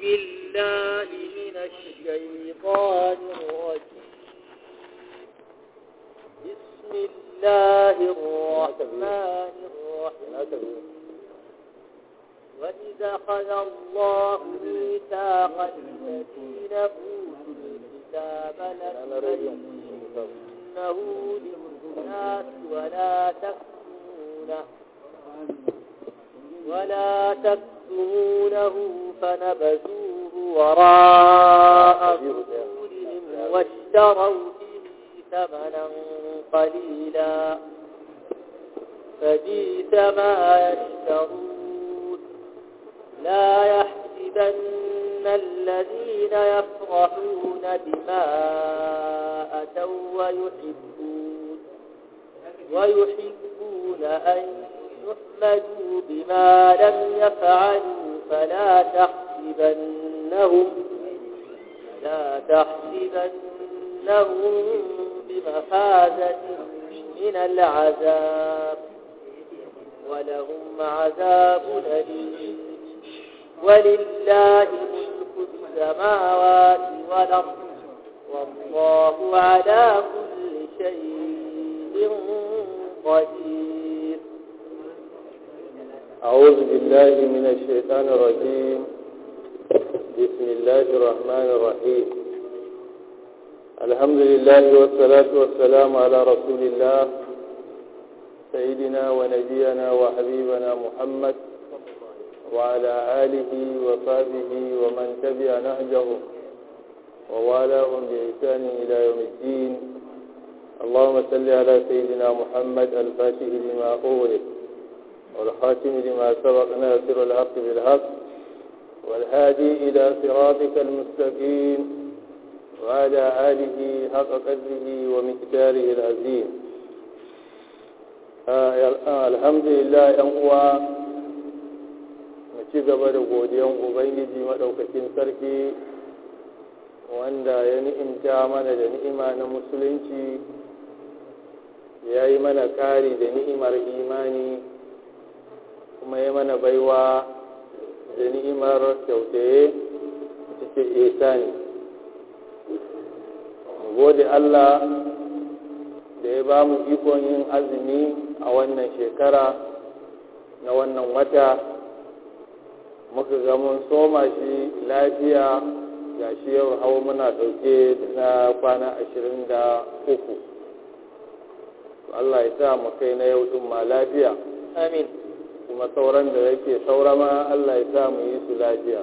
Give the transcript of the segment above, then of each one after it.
بالله من الشيطان الرجيم بسم الله الرحمن الرحيم وإذا أخذ الله ميثاق الذين أوتوا الكتاب لتبيننه للناس ولا تكتمونه ولا تكتمونه فنبذوه وراء ظهورهم واشتروا به ثمنا قليلا فبئس ما يشترون لا يحسبن الذين يفرحون بما أتوا ويحبون ويحبون أن يحمدوا بما لم يفعلوا فلا تحسبنهم لا تحسبنهم بمفازة من العذاب ولهم عذاب أليم ولله ملك السماوات والأرض والله على كل شيء قدير أعوذ بالله من الشيطان الرجيم بسم الله الرحمن الرحيم الحمد لله والصلاة والسلام على رسول الله سيدنا ونبينا وحبيبنا محمد وعلى آله وصحبه ومن تبع نهجه ووالاهم بإحسان إلى يوم الدين اللهم صل على سيدنا محمد الفاتح لما أغلق والخاتم لما سبق ناصر الحق بالحق والهادي إلى صراطك المستقيم وعلى آله حق قدره ومقداره العظيم الحمد لله ‘yan uwa mu ci gaba da godiyan ubangiji maɗaukakin sarki wanda ya ni'imta mana da ni'ima na musulunci ya yi mana ƙari da ni'imar imani kuma ya mana baiwa da ni'imar kyautaye cikin isani gode Allah da ya ba mu ikon yin azumi a wannan shekara na wannan wata muka ga mun soma shi lafiya ga shi yau hau muna ɗauke na kwana ashirin da uku Allah ya sa mu kai na yau ɗin ma lafiya amin kuma sauran da yake saura ma Allah ya sa mu yi su lafiya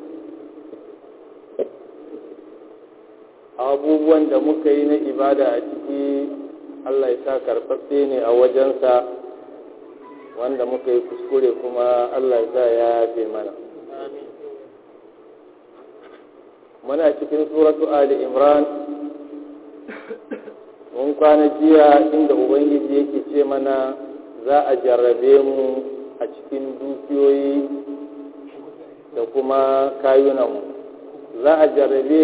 abubuwan da muka yi na ibada a ciki Allah ya sa karɓaɓɓe ne a wajensa wanda muka yi kuskure kuma Allah ya sa ya yafe mana muna cikin suratu Ali Imran mun kwana jiya inda Ubangiji yake ce mana za a jarrabe mu a cikin dukiyoyi da kuma kayunanmu za a jarrabe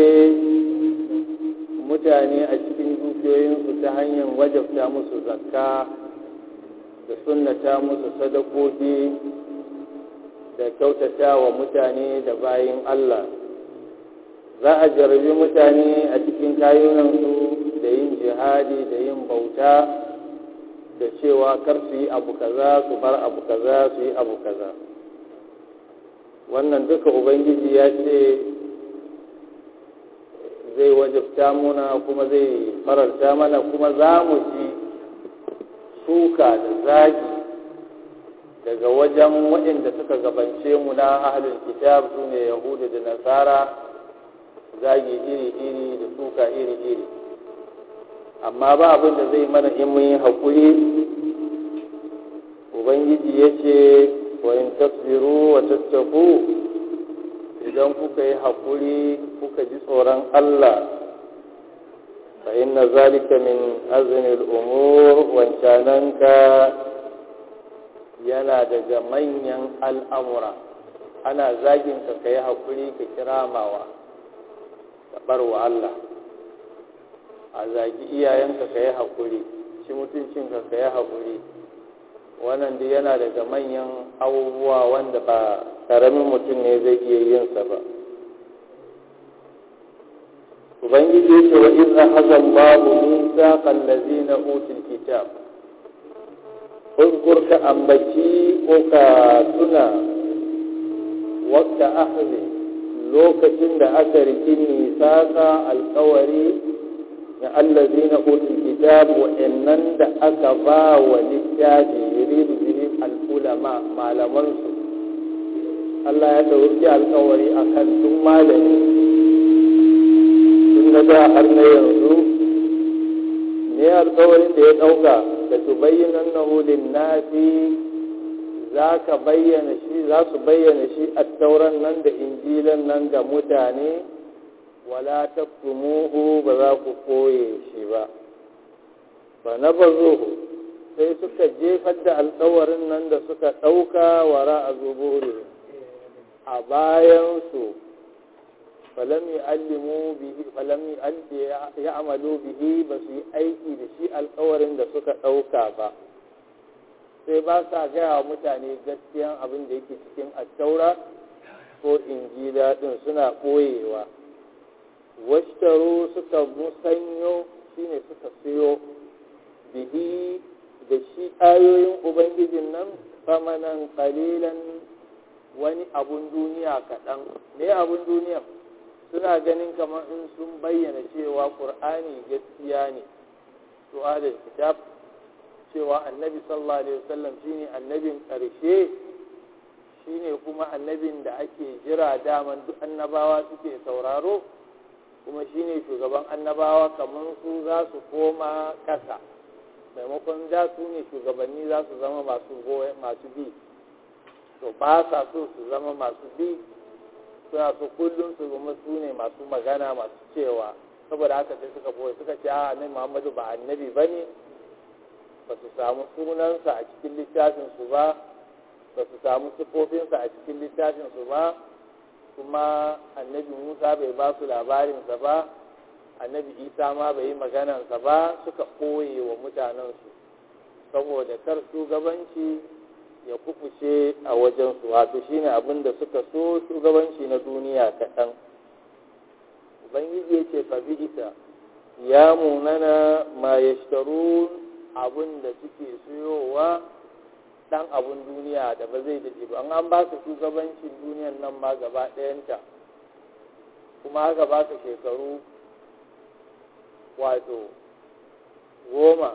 mutane a cikin dukiyoyinsu ta hanyar wajabta musu zakka da sunnata musu sadakoki da kyautata wa mutane da bayin Allah za a jarrabe mutane a cikin kayunansu da yin jihadi da yin bauta da cewa kar su yi abu kaza su bar abu kaza su yi abu kaza wannan duka ubangiji ya ce zai wajabta muna kuma zai fararta mana kuma za mu ji suka da zagi daga wajen waɗanda suka gabance mu na ahalin kitab su ne yahudu da nasara zagi iri-iri da suka iri-iri amma ba abin da zai mana in mun yi haƙuri ubangiji ya ce wa in tasbiru wa tattaku idan kuka yi haƙuri kuka ji tsoron Allah fa inna zalika min azmil umur wancananka yana daga manyan al'amura ana zagin ka ka yi haƙuri ka kiramawa ka bar wa Allah a zagi iyayenka ka yi haƙuri ci mutuncinka ka yi haƙuri wannan duk yana daga manyan abubuwa wanda ba ƙaramin mutum ne zai iya yin sa ba ubangiji ya ce wa in akhadha Allahu mithaqal ladzina utul kitab اذكر كأنبتي وكاتنا وقت أخذ لوكتن دا أكرك ميثاقا القوري الذين أوتوا الكتاب وإنن دا أكبا وللتاج يريد به العلماء ما لمنسوا Allah ya ɗauki alkawari a kan tun malami tun da da har na yanzu ne alkawarin da ya ɗauka da su bayyana nahu linnasi za ka bayyana shi za su bayyana shi a tauran nan da injilan nan ga mutane wala taktumuhu ba za ku koye shi ba ba na bazuhu sai suka jefar da alkawarin nan da suka ɗauka wara a zuburi a bayansu falam yu'allimu bihi falam ya'malu bihi ba su yi aiki da shi alkawarin da suka ɗauka ba sai ba sa gaya wa mutane gaskiyan abin da yake cikin attaura ko injila din suna ɓoyewa washtaro suka musanyo shine suka siyo bihi da shi ayoyin ubangijin nan famanan kalilan wani abun duniya kaɗan me abun duniya suna ganin kamar in sun bayyana cewa ƙur'ani gaskiya ne to da kitab cewa annabi sallallahu alaihi wasallam shine annabin ƙarshe shine kuma annabin da ake jira daman duk annabawa suke sauraro kuma shine shugaban annabawa kamar su za su koma ƙasa maimakon da su ne shugabanni za su zama masu masu bi to ba sa so su zama masu bi suna so kullum su zama su ne masu magana masu cewa saboda haka sai suka boye suka ce a annabi muhammadu ba annabi ba ne ba su samu sunansa a cikin littafinsu ba ba su samu sifofinsa a cikin littafinsu ba kuma annabi musa bai ba su labarinsa ba annabi isa ma bai yi maganansa ba suka ɓoye wa mutanensu saboda kar shugabanci ya kufuce a wajensu wato shine abin da suka so shugabanci na duniya kaɗan ubangiji ya ce fa isa ya munana ma ya abin da suke siyowa ɗan abin duniya da ba zai daɗe ba an ba su shugabancin duniyan nan ma gaba ɗayanta kuma haka ba ka shekaru wato goma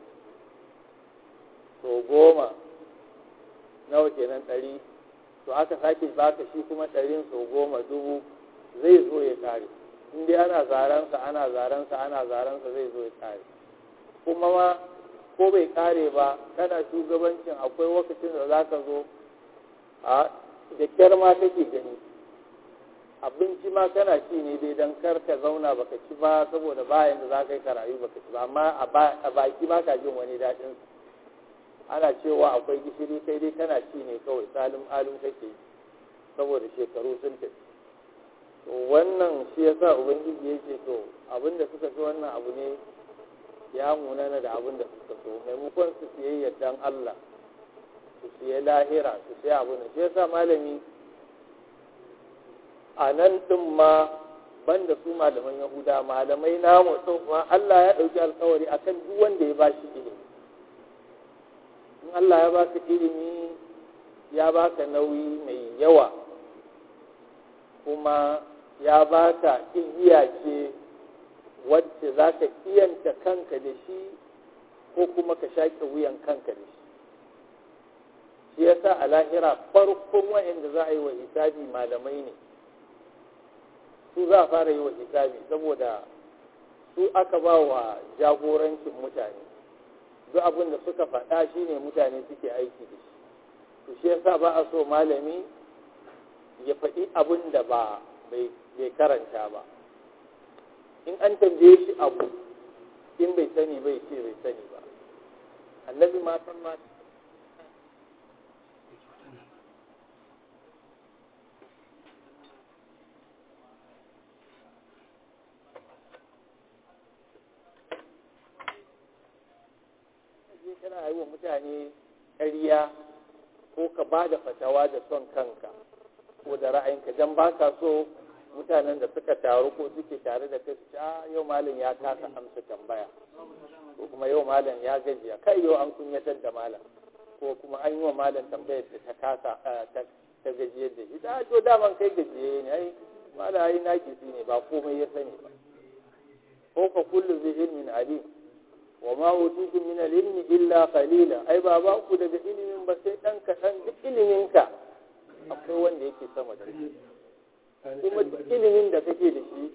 to goma nawa kenan ɗari to aka sake baka shi kuma ɗarin sau goma dubu zai zo ya kare in dai ana zaransa ana zaransa ana zaransa zai zo ya kare kuma ma ko bai kare ba kana shugabancin akwai lokacin da za ka zo a da kyar ma kake gani abinci ma kana ci ne dai don kar ka zauna baka ci ba saboda bayan da za ka yi karayu baka ci ba amma a baki ma ka jin wani daɗin ana cewa akwai gishiri kai dai kana ci ne kawai salim alim kake saboda shekaru sun tafi to wannan shi yasa ubangiji ya ce to abinda suka fi wannan abu ne ya munana da abin da suka so maimakon su siye yardan Allah su siye lahira su siye abu ne shi yasa malami a nan ɗin ma banda su malaman yahuda malamai namu ɗin ma Allah ya ɗauki alkawari akan duk wanda ya bashi ilimi in Allah ya baka ilimi ya baka nauyi mai yawa kuma ya baka igiya ce wacce za ka iyanta kanka da shi ko kuma ka shaƙe wuyan kanka da shi shi yasa a lahira farkon wa'anda za a yi wa hisabi malamai ne su za a fara yi wa hisabi saboda su aka ba wa jagorancin mutane duk abin da suka faɗa shi ne mutane suke aiki da shi to shi yasa ba a so malami ya faɗi abin da ba bai karanta ba in an tambaye shi abu in bai sani bai ce bai sani ba annabi ma san ma kana yi wa mutane ƙarya ko ka ba da fatawa da son kanka ko da ra'ayinka don ba ka so mutanen da suka taru ko suke tare da kai su a yau malam ya kasa amsa tambaya ko kuma yau malam ya gajiya kai yau an kunyatar da malam ko kuma an yi wa malam tambayar da ta kasa ta gajiyar da shi da to daman kai gajiye ne ai malam ai nakisi ne ba komai ya sani ba ko fa kullu bi ilmin alim wa ma utitu min al-ilmi illa qalila ai ba ba ku daga ilimin ba sai dan kaɗan duk ilimin ka akwai wanda yake sama da shi kuma ilimin da kake da shi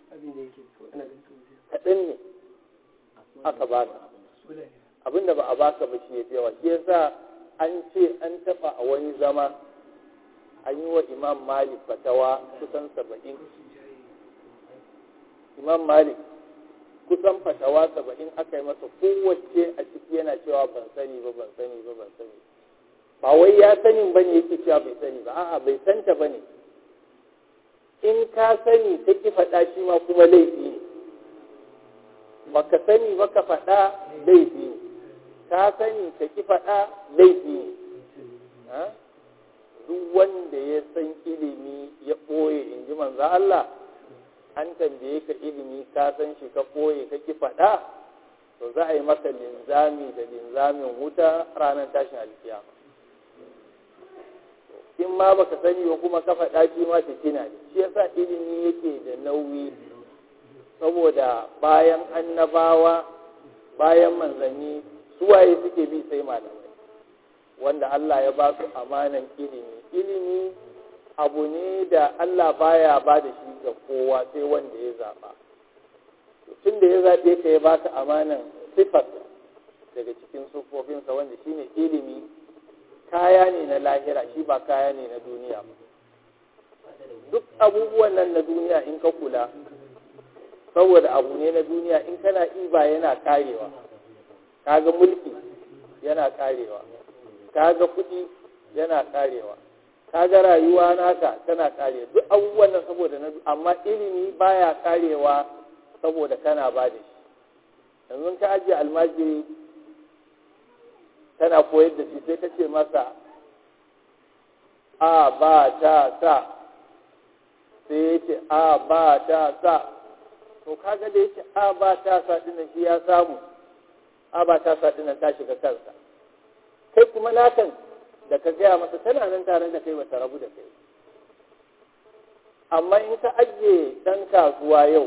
kaɗan ne aka baka abinda ba a baka ba shi ya fi yawa shi yasa an ce an taɓa a wani zama an yi wa imam malik fatawa kusan saba'in imam malik kusan fatawa saba'in aka yi masa kowace a ciki yana cewa ban sani ba ban sani ba ban sani ba wai ya sanin ba ne yake cewa bai sani ba a'a bai santa ba ne in ka sani ta ki faɗa shi ma kuma laifi ne baka sani ba ka faɗa laifi ne ka sani ka ki faɗa laifi ne duk wanda ya san ilimi ya ɓoye in ji manzo Allah an tambaye ka ilimi ka san shi ka ɓoye ka ki faɗa to za a yi maka linzami da linzamin wuta ranar tashin alkiyama in ma baka sani ba kuma ka faɗa shi ma fitina ne shi yasa ilimi yake da nauyi saboda bayan annabawa bayan manzanni suwaye suke bi sai malamai wanda Allah ya ba su amanan ilimi ilimi abu ne da Allah baya ba da shi ga kowa sai wanda ya zaɓa tun da ya zaɓe ka ya ba ka amanan sifar daga cikin sufofinsa wanda shine ilimi kaya ne na lahira shi ba kaya ne na duniya ba duk abubuwan nan na duniya in ka kula saboda abu ne na duniya in kana iba yana karewa kaga mulki yana karewa kaga kuɗi yana karewa kaga rayuwa naka tana karewa duk abubuwan nan saboda na amma ilimi baya karewa saboda kana ba da shi yanzu ka ajiye almajiri tana koyar da shi sai ka ce masa a ba ta sa sai ya ce a ba ta sa to kaga da yake a ba ta sa dinan shi ya samu a ba ta sa dinan ta shiga kansa kai kuma nakan da ka gaya masa tana nan tare da kai bata rabu da kai amma in ka ajiye dan kasuwa yau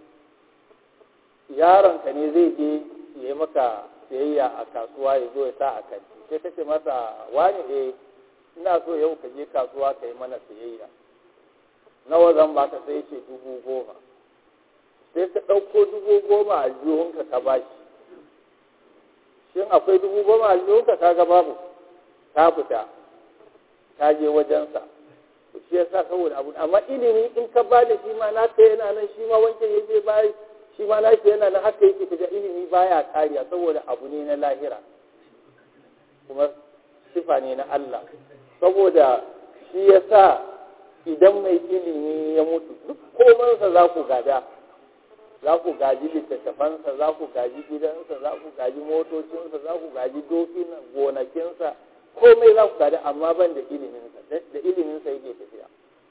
yaronka ne zai je ya yi maka sayayya a kasuwa ya zo ya sa a kanti sai ta ce masa wani eh ina so yau ka je kasuwa ka yi mana sayayya nawa zan baka sai ce dubu goma sai ka ɗauko dubu goma a jihunka ka ba shi shin akwai dubu goma a jihunka ka ga babu ka fita ka je wajensa shi yasa saboda abu amma ilimi in ka ba da shi ma naka yana nan shi ma wancan ya je bayi shi ma nashi yana nan haka yake kaga ilimi baya kariya saboda abu ne na lahira kuma sifa ne na Allah saboda shi yasa idan mai ilimi ya mutu duk komansa za ku gada za ku gaji littattafansa za ku gaji gidansa za ku gaji motocinsa za ku gaji dokin gonakinsa komai za ku gada amma ban da iliminsa da iliminsa yake tafiya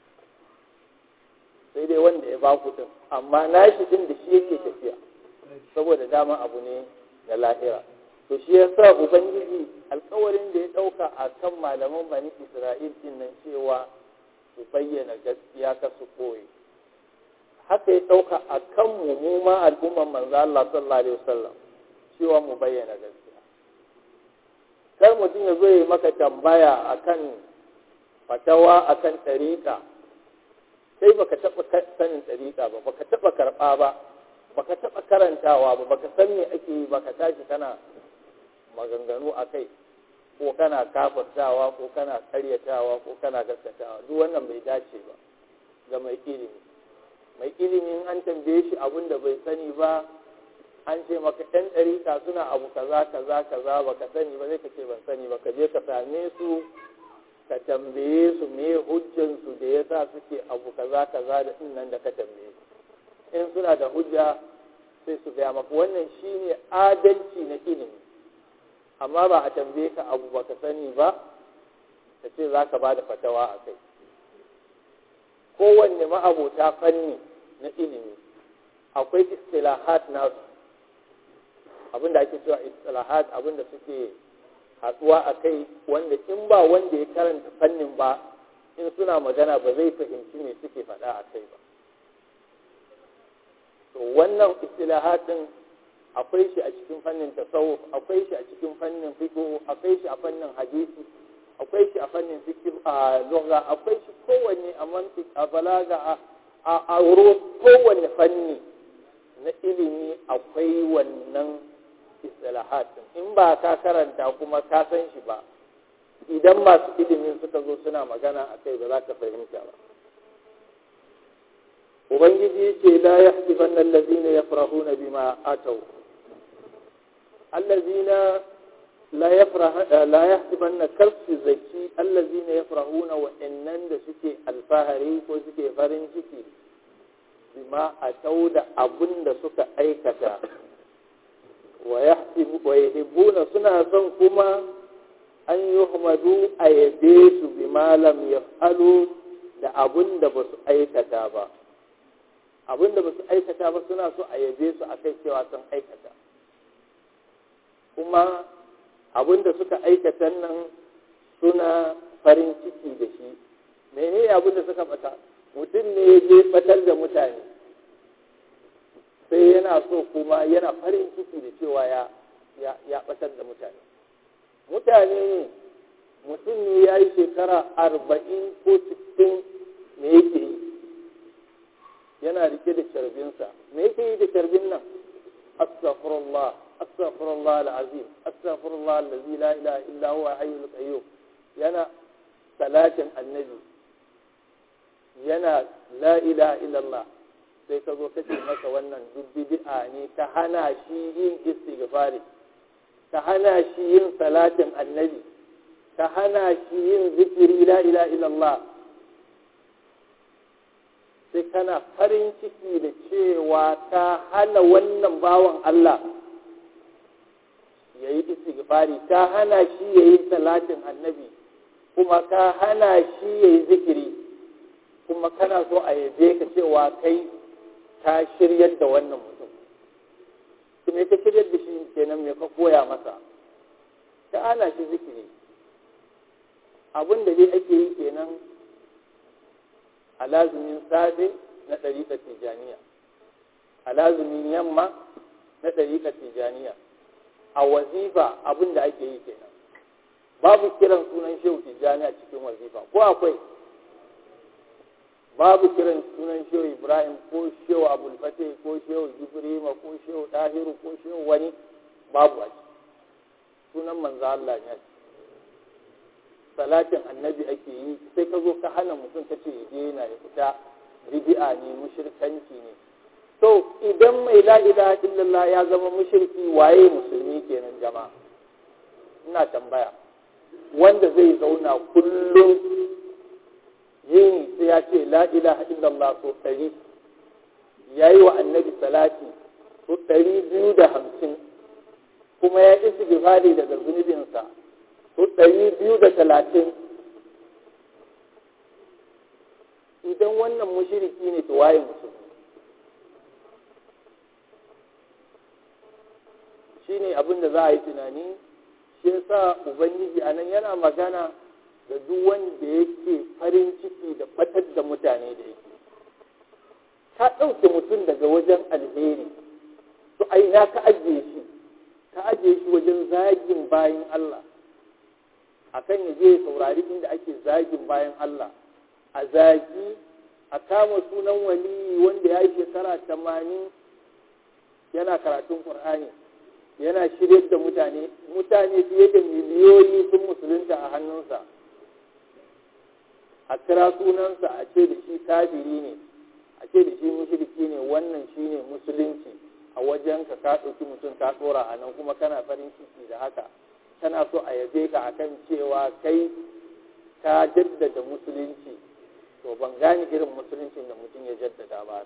sai dai wanda ya ba ku din amma nashi din da shi yake tafiya saboda dama abu ne da lahira to shi ya sa ubangiji alkawarin da ya ɗauka a kan malaman bani isra'il din nan cewa su bayyana gaskiya ka su koyi haka ya ɗauka a kan mu mu ma al'umman manzo Allah sallallahu alaihi wasallam cewa mu bayyana gaskiya kar mutum ya zo ya maka tambaya akan fatawa akan tariqa sai baka taɓa sanin ɗariƙa ba baka taɓa karɓa ba baka taɓa karantawa ba baka san me ake yi baka tashi kana maganganu a kai ko kana kafirtawa ko kana karyatawa ko kana gaskatawa duk wannan bai dace ba ga mai ilimi mai ilimin an tambaye shi abin da bai sani ba an ce maka ɗan ɗariƙa suna abu kaza kaza kaza baka sani ba zai ka ce ban sani ba ka je ka same su ka tambaye su me hujjansu da ya sa suke abu kaza kaza da nan da ka tambaye su in suna da hujja sai su gaya maka wannan shine adalci na ilimi amma ba a tambaye ka abu ba ka sani ba ka ce za ka ba da fatawa a kai kowanne ma'abota fanni na ilimi akwai istilahat nasu abinda ake cewa istilahat abinda suke hatsuwa a kai wanda in ba wanda ya karanta fannin ba in suna magana ba zai fahimci me suke faɗa a kai ba to wannan istilahatin akwai shi a cikin fannin tasawuf akwai shi a cikin fannin fiqh akwai shi a fannin hadisi akwai shi a fannin fiqh a lugha akwai shi kowanne a mantiq a balaga a a kowanne fanni na ilimi akwai wannan istilahatin in ba ka karanta kuma ka san shi ba idan masu ilimin suka zo suna magana a kai ba za ka fahimta ba ubangiji ce la yahsiban allazina yafrahuna bima atau allazina la yafrah la yahsiban karsu zaki allazina yafrahuna wa innan da suke alfahari ko suke farin ciki bima atau da abun da suka aikata wa yahsibu wa yuhibbuna suna son kuma an yuhmadu a yabe su bima lam yaf'alu da abun da ba su aikata ba abin da ba su aikata ba suna so a yabe su a kai cewa sun aikata kuma abin da suka aikata nan suna farin ciki da shi mene abin da suka bata mutum ne ya je batar da mutane sai yana so kuma yana farin ciki da cewa ya ya batar da mutane mutane ne mutum ne ya yi shekara arba'in ko sittin me yake yi yana rike da carbinsa me yake yi da carbin nan astaghfirullah astaghfirullah alazim astaghfirullah allazi la ilaha illa huwa hayyul qayyum yana salatin annabi yana la ilaha illallah sai ka zo kace masa wannan duk bid'a ne ka hana shi yin istighfari ka hana shi yin salatin annabi ka hana shi yin zikiri la ilaha illallah sai kana farin ciki da cewa ka hana wannan bawan Allah ya yi istighfari ka hana shi ya yi salatin annabi kuma ka hana shi ya yi zikiri kuma kana so a yabe ka cewa kai ka shiryar da wannan mutum kuma ka shiryar da shi kenan me ka koya masa ka hana shi zikiri abin da dai ake yi kenan a lazumin safe na ɗariƙar tijaniya a lazumin yamma na ɗariƙar tijaniya a wazifa abin da ake yi kenan babu kiran sunan shehu tijaniya cikin wazifa ko akwai babu kiran sunan shehu ibrahim ko shehu abulfate ko shehu jibrima ko shehu ɗahiru ko shehu wani babu a sunan manzo Allah ne salatin annabi ake yi sai ka zo ka hana mutum ka ce je yana ya fita bid'a ne mushrikanci ne to idan mai la ilaha illallah ya zama mushriki waye musulmi kenan jama'a ina tambaya wanda zai zauna kullum yini sai ya ce la ilaha illallah so ɗari ya yi wa annabi salati so ɗari biyu da hamsin kuma ya isi gifari daga zunubinsa so ɗari biyu da talatin idan wannan mushiriki ne to waye musulmi shi ne abin da za a yi tunani shi yasa ubangiji a nan yana magana da duk wanda yake farin ciki da batar da mutane da yake ka ɗauke mutum daga wajen alheri to a ina ka ajiye shi ka ajiye shi wajen zagin bayan Allah akan ya je saurari inda ake zagin bayan Allah a zagi a kama sunan wali wanda ya yi shekara tamanin yana karatun Kur'ani yana shirye da mutane mutane fiye da miliyoyi sun musulunta a hannunsa a kira sunansa a ce da shi kafiri ne a ce da shi mushriki ne wannan shi ne musulunci a wajen ka ka ɗauki mutum ka tsora a nan kuma kana farin ciki da haka kana so a yabe ka akan cewa kai ka jaddada musulunci to ban gane irin musuluncin da mutum ya jaddada ba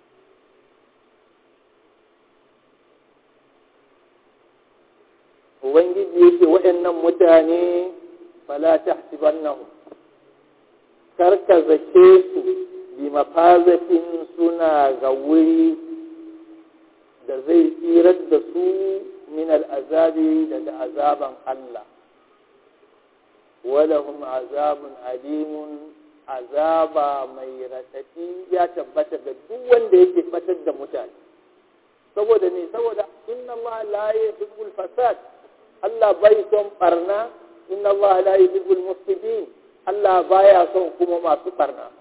ubangiji yake waɗannan mutane fala tahsibannahum karka zake su bi mafazatin suna ga wuri da zai tsirar da su min al'azabi daga azaban Allah walahum azabun alimun azaba mai raɗaɗi ya tabbata ga duk wanda yake batar da mutane saboda ne saboda inna Allah la yuhibbul fasad Allah bai son barna inna Allah la yuhibbul mufsidin Allah baya son kuma masu barna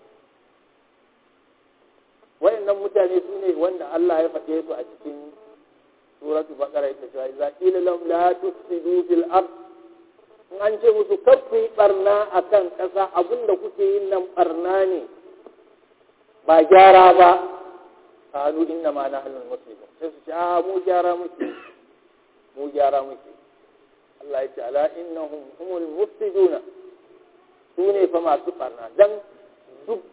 wayannan mutane su ne wanda Allah ya faɗe su a cikin suratu baqara ita cewa idza qila lahum la tufsidu fil ard in an ce musu kar ku yi barna akan ƙasa abinda kuke yin nan barna ne ba gyara ba qalu inna ma nahnu muslimun sai su ce a mu gyara muke mu gyara muke Allah ya ce ala innahum humul mufsiduna su ne fa masu barna dan duk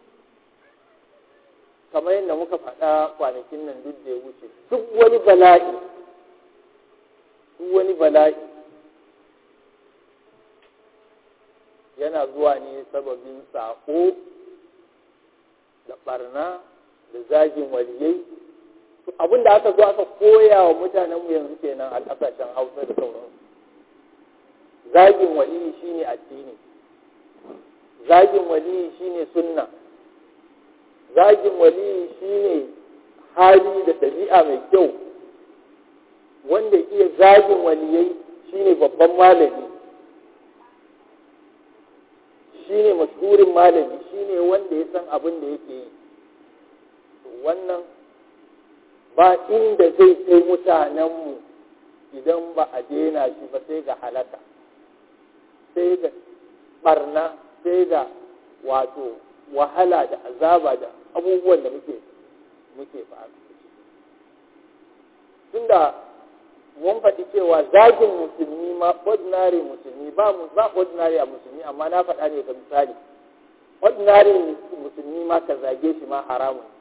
kamar yadda muka faɗa kwanakin nan duk da ya wuce duk wani bala'i duk wani bala'i yana zuwa ne sababin saƙo da ɓarna da zagin waliyai abin da aka zo aka koya wa mutanenmu yanzu kenan a ƙasashen hausa da sauransu zagin waliyi shine addini zagin waliyi shine sunna zagin waliyi shine hali da ɗabi'a mai kyau wanda iya zagin waliyai shine babban malami shine mashhurin malami shine wanda ya san abin da yake yi wannan ba inda zai kai mutanenmu idan ba a daina shi ba sai ga halaka sai ga barna sai ga wato wahala da azaba da abubuwan da muke muke faru tunda mun faɗi cewa zagin musulmi ma ordinary musulmi ba mu ba ordinary a musulmi amma na faɗa ne ga misali ordinary musulmi ma ka zage shi ma haramun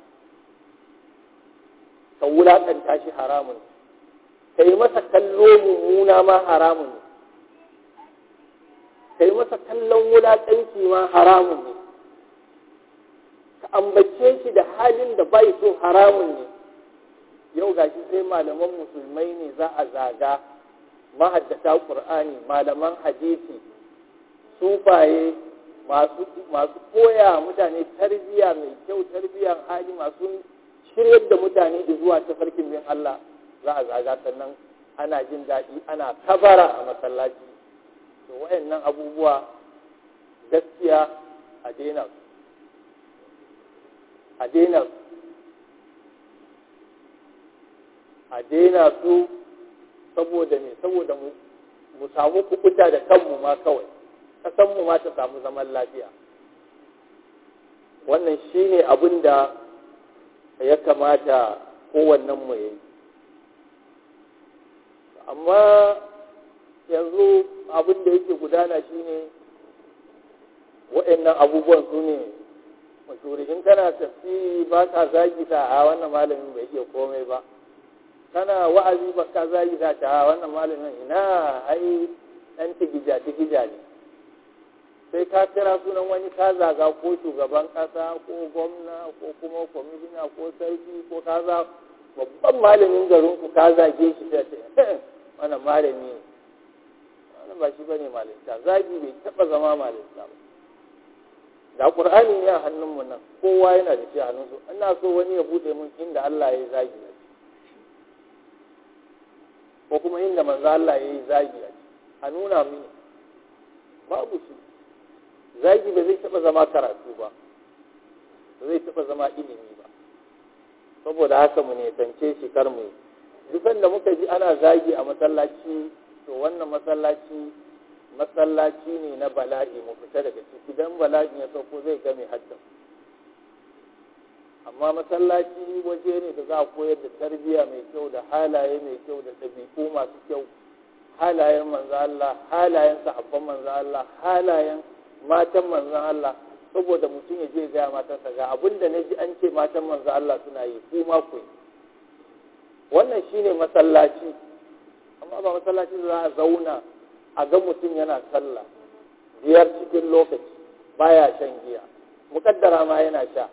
ka wulaƙanta shi haramun ka yi masa kallo mummuna ma haramun ne ka yi masa kallon wulaƙanci ma haramun ne ka ambace shi da halin da bai so haramun ne yau gashi sai malaman musulmai ne za a zaga mahaddata ƙur'ani malaman hadisi sufaye masu koya mutane tarbiyya mai kyau tarbiyyar hali masu shiryar da mutane zuwa tafarkin bin Allah za a zaga sannan ana jin daɗi ana kabara a masallaci to wayannan abubuwa gaskiya a daina su a daina su a daina su saboda ne saboda mu samu kukuta da kanmu ma kawai kasanmu ma ta samu zaman lafiya wannan shine abin da ya kamata kowannen mu yi amma yanzu abin da yake gudana shine waɗannan abubuwan su ne mashuri in kana tafsiri ba ka zagi ta a wannan malamin bai iya komai ba kana wa'azi ba ka zagi ta a wannan malamin ina ai ɗan tigija tigija ne sai ka kira sunan wani ka zaga ko shugaban ƙasa ko gwamna ko kuma kwamishina ko sarki ko ka za babban malamin garinku ka zage shi ta ce wannan malami ne wannan ba shi bane malinta zagi bai taɓa zama malinta ba da ƙur'ani ne a hannunmu nan kowa yana da shi a hannunsu ina so wani ya buɗe mun inda Allah ya yi zagi a ko kuma inda manzo Allah ya yi zagi a a nuna mini babu shi zagi ba zai taɓa zama karatu ba ba zai taɓa zama ilimi ba saboda haka mu nesance shi kar mu duk da muka ji ana zagi a masallaci to wannan masallaci masallaci ne na bala'i mu fita daga ciki dan bala'i ya sauko zai game haddan amma masallaci waje ne da za a koyar da tarbiyya mai kyau da halaye mai kyau da ɗabi'u masu kyau halayen manzo Allah halayen sahabban manzo Allah halayen matan manzo Allah saboda mutum ya je ga matarsa ga abinda na ji an ce matan manzo Allah suna yi ku ma ku wannan shine masallaci amma ba masallaci da za a zauna a ga mutum yana sallah biyar cikin lokaci baya shan giya mukaddara ma yana sha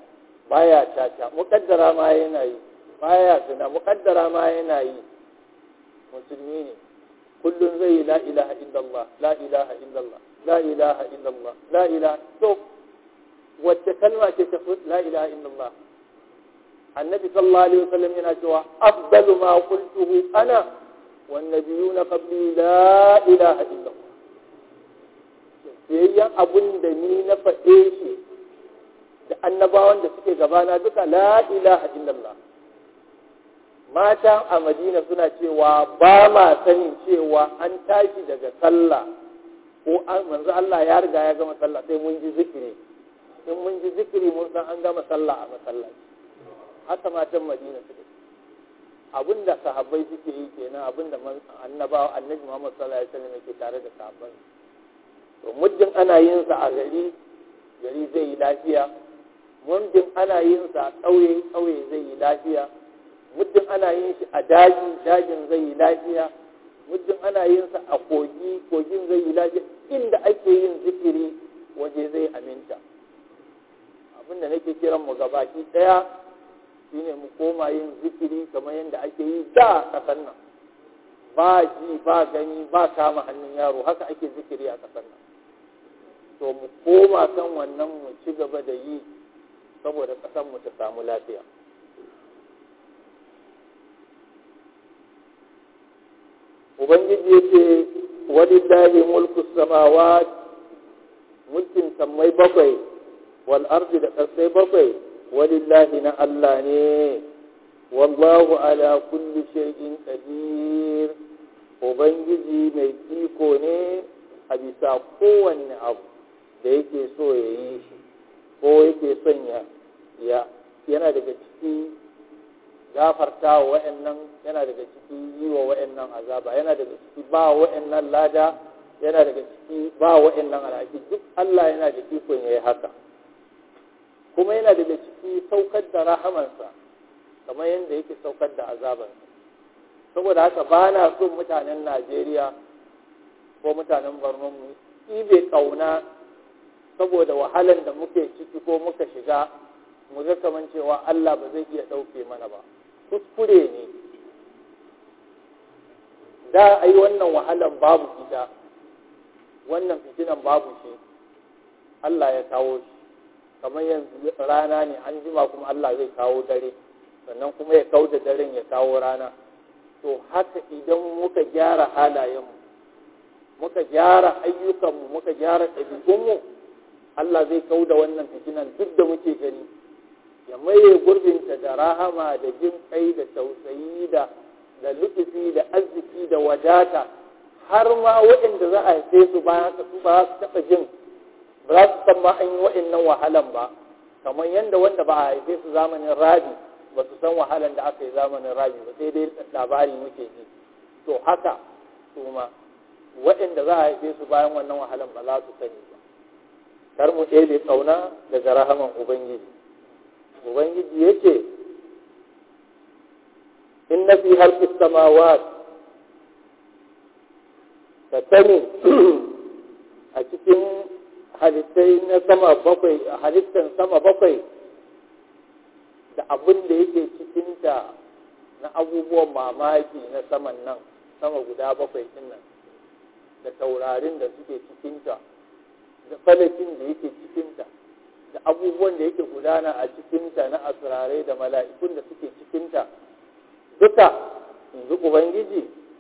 baya caca muƙaddara ma yana yi baya zina muƙaddara ma yana yi musulmi ne kullum zai yi la ilaha illallah la ilaha illallah la ilaha illallah la ilaha to wacce kalma ce ta la ilaha illallah annabi sallallahu alaihi wasallam yana cewa afdalu ma qultuhu ana wan nabiyuna qabli la ilaha illallah sayayyan abun da ni na faɗe shi da annabawan da suke gabana duka la ilaha illallah mata a madina suna cewa ba ma sanin cewa an tashi daga sallah ko an manzo Allah ya riga ya gama sallah sai mun ji zikiri in mun ji zikiri mun san an gama sallah a masallaci haka matan madina suke abinda sahabbai suke yi kenan abinda annabawa annabi Muhammad sallallahu alaihi wasallam yake tare da sahabbai to muddin ana yin sa a gari gari zai yi lafiya muddin ana yin sa a ƙauye ƙauye zai yi lafiya muddin ana yin shi a daji dajin zai yi lafiya muddin ana yin sa a kogi kogin zai yi lafiya inda ake yin zikiri waje zai aminta abinda nake kiran mu gabaki daya shine mu koma yin zikiri kamar yadda ake yi da kasar nan ba ji ba gani ba kama hannun yaro haka ake zikiri a kasar nan to mu koma kan wannan mu ci gaba da yi saboda kasar mu ta samu lafiya ubangiji ya ce walillahi mulku samawat mulkin sammai bakwai wal ardi da ƙasai bakwai walillahi na Allah ne wallahu ala kulli shay'in qadir ubangiji mai iko ne a bisa kowanne abu da yake so ya yi shi ko yake son ya yana daga ciki gafarta wa wa'annan yana daga ciki yi wa wa'annan azaba yana daga ciki ba wa'annan lada yana daga ciki ba wa'annan alhaki duk Allah yana da ikon ya yi haka kuma yana daga ciki saukar da rahamansa kamar yadda yake saukar da azabansa saboda haka ba na son mutanen Najeriya ko mutanen Borno mu ibe kauna saboda wahalan da muke ciki ko muka shiga mu ga kaman cewa Allah ba zai iya ɗauke mana ba kuskure ne da a yi wannan wahalan babu ita wannan fitinan babu shi Allah ya kawo shi kamar yanzu rana ne an jima kuma Allah zai kawo dare sannan kuma ya kawo da daren ya kawo rana to haka idan muka gyara halayenmu muka gyara ayyukanmu muka gyara ɗabi'unmu Allah zai kawo da wannan fitinan duk da muke gani ya maye gurbinta da rahama da jin kai da tausayi da da lutufi da arziki da wadata har ma waɗanda za a haife su bayan haka su ba su taɓa jin ba za su san ma an yi waɗannan wahalan ba kamar yadda wanda ba a haife su zamanin rabi ba su san wahalan da aka yi zamanin rabi ba sai dai labari muke ji to haka su ma waɗanda za a haife su bayan wannan wahalan ba za su sani ba kar mu ɗebe ƙauna daga rahaman ubangiji ubangiji yake inna fi halqis samawat ka sani a cikin halittai na sama bakwai halittan sama bakwai da abin da yake cikinta na abubuwan mamaki na saman nan sama guda bakwai din nan da taurarin da suke cikinta da falakin da yake cikinta da abubuwan da yake gudana a cikinta na asirarai da mala'ikun da suke cikinta duka yanzu ubangiji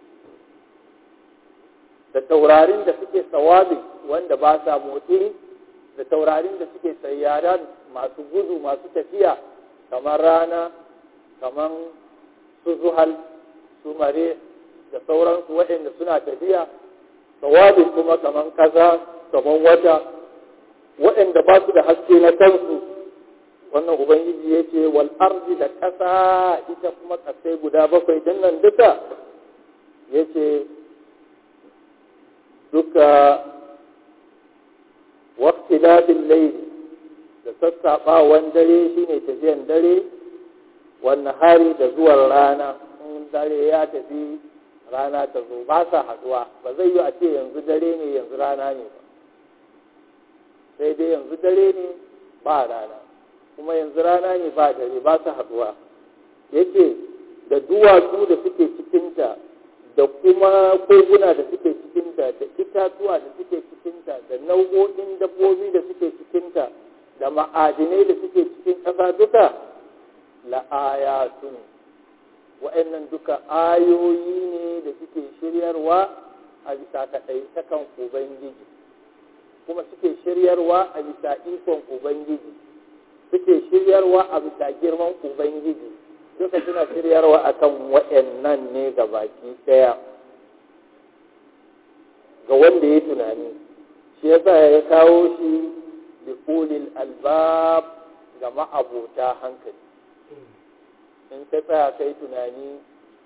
da taurarin da suke sawabi wanda ba sa motsi da taurarin da suke sayyara masu gudu masu tafiya kamar rana kamar su zuhal su mare da sauransu waɗanda suna tafiya sawabi kuma kamar kaza kamar wata waɗanda ba su da haske na kansu wannan ubangiji ya ce wal arzi da ƙasa ita kuma ƙasai guda bakwai din nan duka ya ce duka wakti labin laili da sassaɓawan dare shine tafiyan dare wannan hari da zuwan rana in dare ya tafi rana ta zo ba sa haɗuwa ba zai yi a ce yanzu dare ne yanzu rana ne ba sai dai yanzu dare ne ba rana kuma yanzu rana ne ba dare ba su haɗuwa yake da duwatsu da suke cikinta da kuma koguna da suke cikinta da itatuwa da suke cikinta da nau'o'in dabbobi da suke cikinta da ma'adinai da suke cikin ƙasa duka la'ayatun wa'annan duka ayoyi ne da suke shiryarwa a bisa kaɗaitakan ubangiji kuma suke shiryarwa a bisa ikon ubangiji suke shiryarwa a bisa girman ubangiji duka suna shiryarwa akan wa'annan ne ga baki ɗaya ga wanda ya tunani shi yasa ya kawo shi da ulil albab ga ma'abota hankali in ka tsaya kai tunani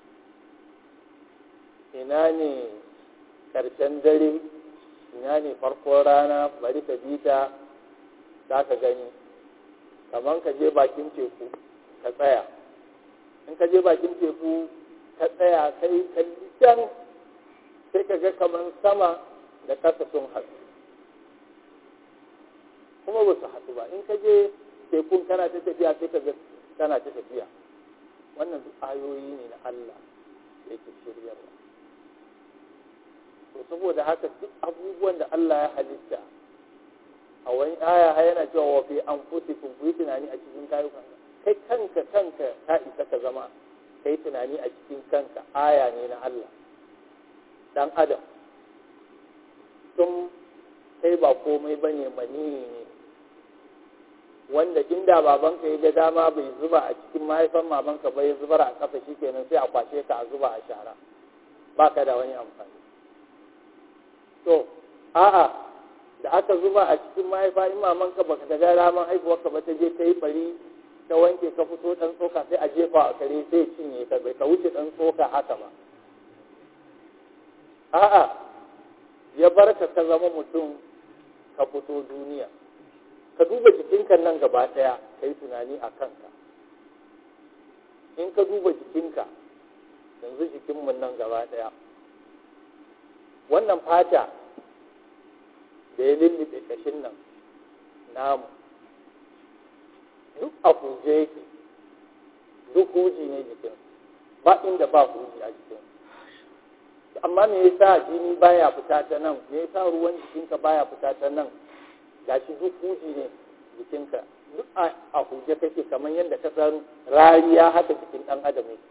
ina ne ƙarshen dare ina ne farkon rana bari ka bita za ka gani kamar ka je bakin teku ka tsaya in ka je bakin teku ka tsaya kai kalli can sai ka ga kamar sama da ƙasa sun haɗu kuma ba su haɗu ba in ka je tekun kana ta tafiya sai ka ga kana ta tafiya wannan duk ayoyi ne na Allah da yake shiryarwa to saboda haka duk abubuwan da Allah ya halitta a wani aya har yana cewa wa fi anfusikum ku yi tunani a cikin kayukan kai kanka kanka ka isa ka zama kai tunani a cikin kanka aya ne na Allah dan adam tun kai ba komai bane mani ne wanda inda babanka ya ga dama bai zuba a cikin mahaifan mamanka bai zubar a kafa shikenan sai a kwashe ka a zuba a shara baka da wani amfani to a'a da aka zuba a cikin mahaifa in mamanka baka ta ga raman haifuwarka ba ta je ta yi bari ta wanke ka fito dan tsoka sai a jefa a kare sai cinye ka bai ka wuce dan tsoka haka ba a'a ya barka ka zama mutum ka fito duniya ka duba jikinka nan gaba ɗaya ka yi tunani a kanka in ka duba jikinka yanzu jikinmu nan gaba ɗaya wannan fata da ya lullube ƙashin nan namu duk a huje yake duk huji ne jikin ba inda ba huji a jikin amma me yasa jini baya fita ta nan me yasa ruwan jikinka baya fita ta nan gashi duk huji ne jikinka duk a huje kake kamar yadda ka san rariya haka jikin ɗan adam ne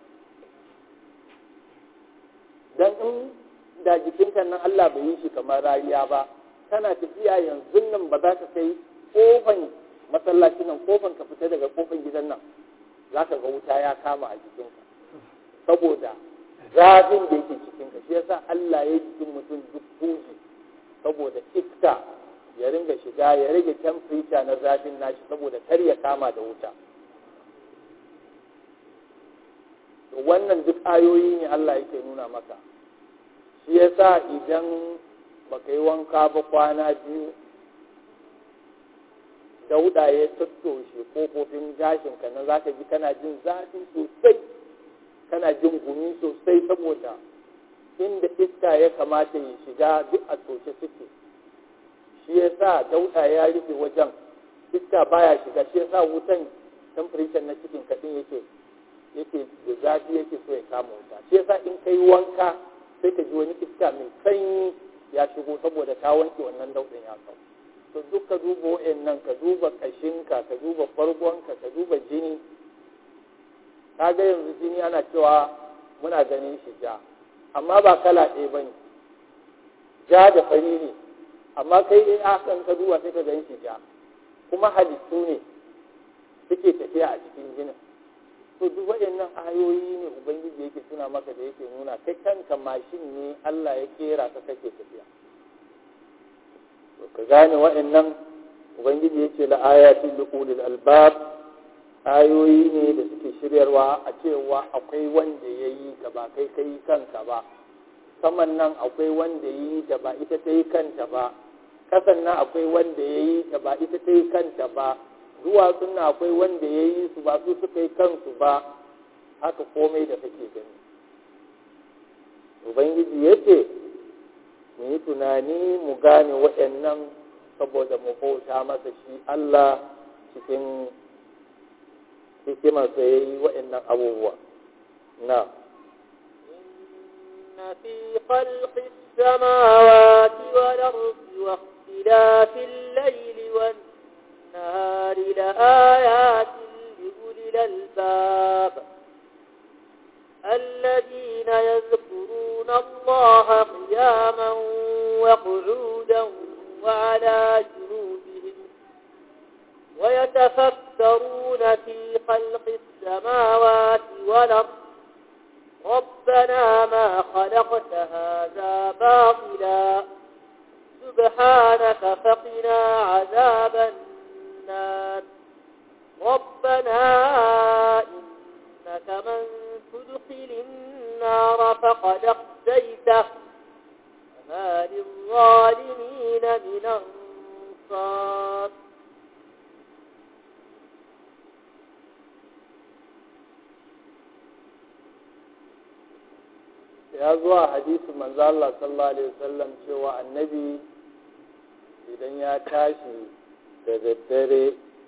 dan in da jikinka nan Allah bai yi shi kamar rariya ba kana tafiya yanzu nan ba za ka kai kofan masallaci nan kofan ka fita daga kofan gidan nan za ka ga wuta ya kama a jikinka saboda zafin da yake cikinka shi yasa Allah ya yi jikin mutum duk huji saboda iska ya ringa shiga ya rage temperature na zafin nashi saboda kar ya kama da wuta wannan duk ayoyi ne Allah yake nuna maka shi yasa idan baka yi wanka ba kwana biyu dauda ya tattoshe kofofin gashinka na zaka ji kana jin zafi sosai kana jin gumi sosai saboda inda iska ya kamata ya shiga duk a toshe suke shi ya sa dauda ya rufe wajen iska baya shiga shi ya sa wutan temperature na cikin kaɗin yake yake da zafi yake so ya kama wuta shi ya sa in ka yi wanka sai ka ji wani iska mai sanyi ya shigo saboda ka wanke wannan daudin ya kawo to duk ka duba wa'annan ka duba kashinka ka duba fargonka ka duba jini ka ga yanzu jini ana cewa muna ganin shi ja amma ba kala ɗaya ba ne ja da fari ne amma kai in akan ka duba sai ka gan shi ja kuma halittu ne suke tafiya a cikin jinin to duk waɗannan ayoyi ne ubangiji yake suna maka da yake nuna kai kanka mashin ne Allah ya kera ka kake tafiya to ka gane waɗannan ubangiji yake la ayatin liqulil albab ayoyi ne da suke shiryarwa a cewa akwai wanda ya yi ka ba kai kai kanka ba saman nan akwai wanda ya yi ta ba ita ta yi kanta ba kasan nan akwai wanda ya yi ta ba ita ta yi kanta ba duwatsun nan akwai wanda ya yi su ba su suka yi kansu ba haka komai da kake gani ubangiji ya ce mu yi tunani mu gane waɗannan saboda mu bauta masa shi Allah cikin hikimarsa ya yi waɗannan abubuwa na إن في خلق السماوات والأرض واختلاف الليل والنهار لآيات لأولي الألباب الذين يذكرون الله قياما وقعودا وعلى جنوبهم ويتفكرون في خلق السماوات والأرض ربنا ما خلقت هذا باطلا سبحانك فقنا عذاب النار ربنا إنك من تدخل النار فقد اخزيته فما للظالمين من أنصار ya zuwa hadisin manzo Allah sallallahu alaihi wasallam cewa annabi idan ya tashi da daddare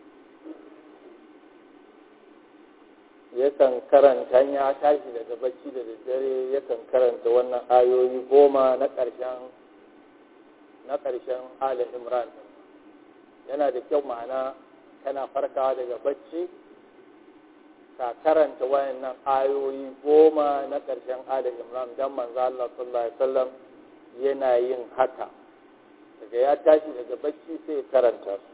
yakan karanta ya tashi daga bacci da daddare yakan karanta wannan ayoyi goma na ƙarshen na ƙarshen ala imran yana da kyau ma'ana kana farkawa daga bacci ka karanta wayannan ayoyi goma na ƙarshen ala imran don manzo Allah sallallahu alaihi wasallam yana yin haka daga ya tashi daga bacci sai ya karanta su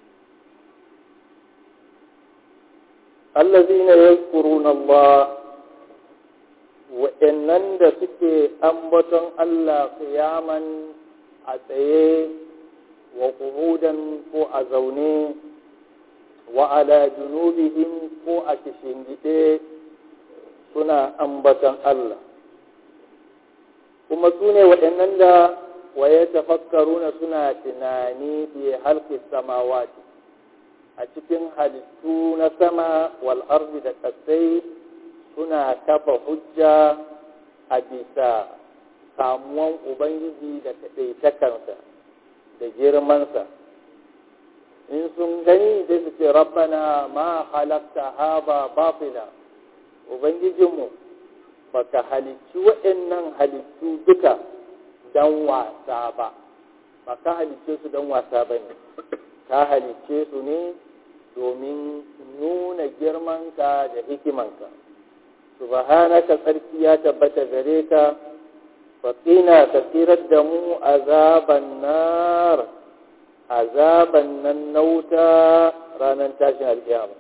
allazina yazkuruna Allah wa'annan da suke ambaton Allah qiyaman a tsaye wa qu'udan ko a zaune wa ala junubihim ko a kishingide suna ambatan Allah kuma su ne waɗannan da waye tafakkaruna suna tunani fi halki samawati a cikin halittu na sama wal ardi da kasai suna kafa hujja a bisa samuwan ubangiji da kaɗaitakansa da girmansa in sun gani sai su ce rabbana ma halakta haba batila ubangijinmu baka halicci waɗannan halittu duka don wasa ba ba ka halicce su don wasa ba ne ka halicce su ne domin nuna girmanka da hikimanka subhanaka tsarki ya tabbata gare ka faƙina ka tsirar da mu azaban nar azaban nan na wuta ranar tashin alkiyama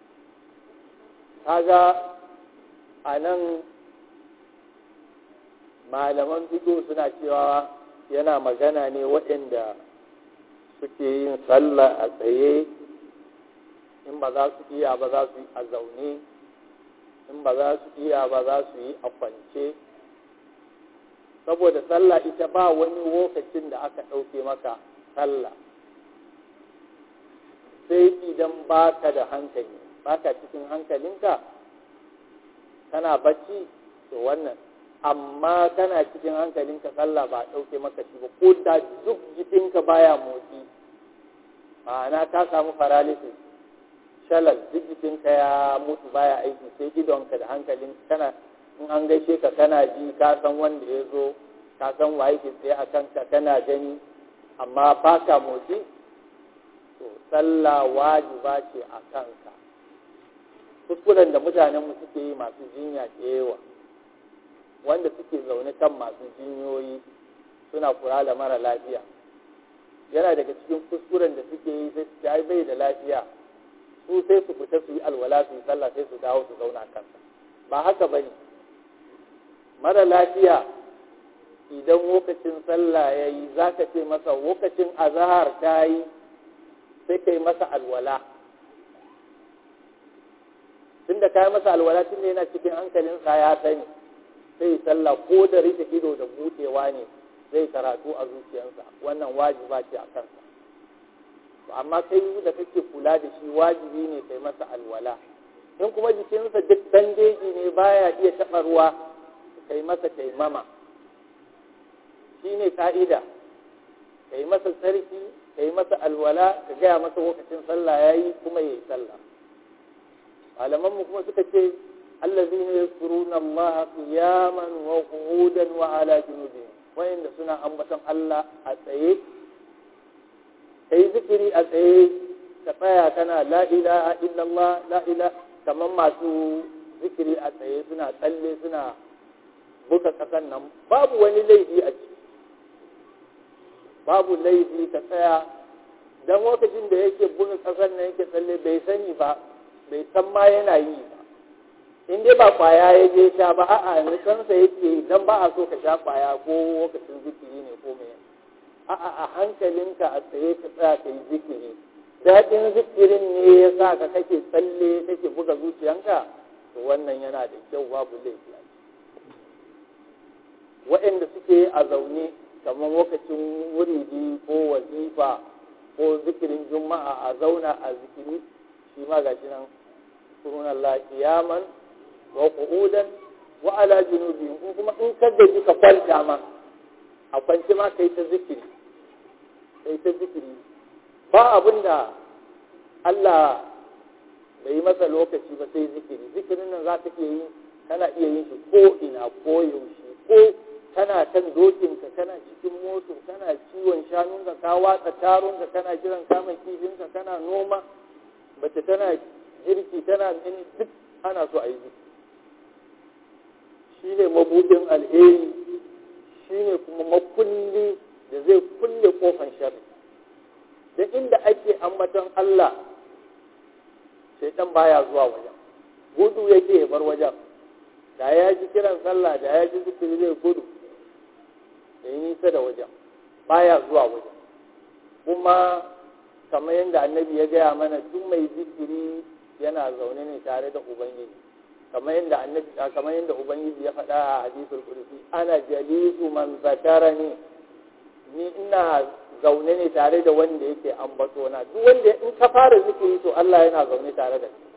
kaga a nan malaman fito suna cewa yana magana ne waɗanda suke yin sallah a tsaye in ba za su iya ba za su yi a zaune in ba za su iya ba za su yi a kwance saboda sallah ita ba wani lokacin da aka ɗauke maka sallah sai idan baka da hankali baka cikin hankalinka kana bacci to wannan amma kana cikin hankalinka sallah ba a ɗauke maka shi ba ko da duk jikinka baya motsi ma'ana ka samu paralysis shalal duk jikinka ya mutu baya aiki sai idonka da hankalin kana in an gaishe ka kana ji ka san wanda ya zo ka san waye ke tsaye a kanka kana gani amma ba ka motsi to sallah wajiba ce a kanka kuskuren da mutanenmu suke yi masu jinya da yawa wanda suke zaune kan masu jinyoyi suna kula da mara lafiya yana daga cikin kuskuren da suke yi sai su bai da lafiya su sai su fita su yi alwala su yi sallah sai su dawo su zauna kansa ba haka ba ne mara lafiya idan lokacin sallah ya yi za ka ce masa lokacin azahar ta yi sai ka yi masa alwala tun da ka yi masa alwala tun da yana cikin hankalinsa ya sani sai sallah ko da rike ido da buɗewa ne zai karatu a zuciyarsa wannan wajiba ce a kansa amma kai da kake kula da shi wajibi ne kai masa alwala in kuma jikinsa duk bandeji ne baya iya taɓa ruwa kai masa taimama shi ne ka'ida kai masa tsarki kai masa alwala ka gaya masa lokacin sallah ya yi kuma ya yi sallah malaman mu kuma suka ce allazina yazkuruna Allah qiyaman wa qu'udan wa ala junubihim wayanda suna ambaton Allah a tsaye kai zikiri a tsaye ka tsaya kana la ilaha illallah la ilaha kamar masu zikiri a tsaye suna tsalle suna buka kasan nan babu wani laifi a ciki babu laifi ka tsaya don lokacin da yake buga kasan nan yake tsalle bai sani ba bai san ma yana yi ba in dai ba kwaya ya je sha ba a'a nisansa yake dan ba a so ka sha kwaya ko lokacin zikiri ne ko mai a'a a hankalinka a tsaye ka tsaya ka yi zikiri daɗin zikirin ne ya sa ka kake tsalle kake buga zuciyanka to wannan yana da kyau babu laifi a waɗanda suke a zaune kamar lokacin wuridi ko wazifa ko zikirin juma'a a zauna a zikiri shi ma gashi nan surun Allah kiyaman wa qu'udan wa ala junubihim in kuma in ka gaji ka kwanta ma a kwanci ma kai ta zikiri kai ta zikiri ba abin da Allah bai yi masa lokaci ba sai zikiri zikirin nan za ka iya yi kana iya yin shi ko ina ko yaushe ko kana kan dokinka kana cikin moto kana ciwon shanunka ka watsa tarunka kana jiran kamun kifinka kana noma mace tana girki tana mini duk ana so a yi zikiri shi ne mabuɗin alheri shi ne kuma makulli da zai kulle kofan sharri da inda ake ambaton Allah shaitan baya zuwa wajen gudu yake ya bar wajen da ya ji kiran sallah da ya ji zikiri zai gudu da yi nisa da wajen baya zuwa wajen kuma kamar yadda annabi ya gaya mana duk mai zikiri yana zaune ne tare da ubangiji kamar yadda annabi kamar yadda ubangiji ya faɗa a hadisul qudsi ana jalisu man zakarani ni ina zaune ne tare da wanda yake ambato na duk wanda in ka fara zikiri to Allah yana zaune tare da kai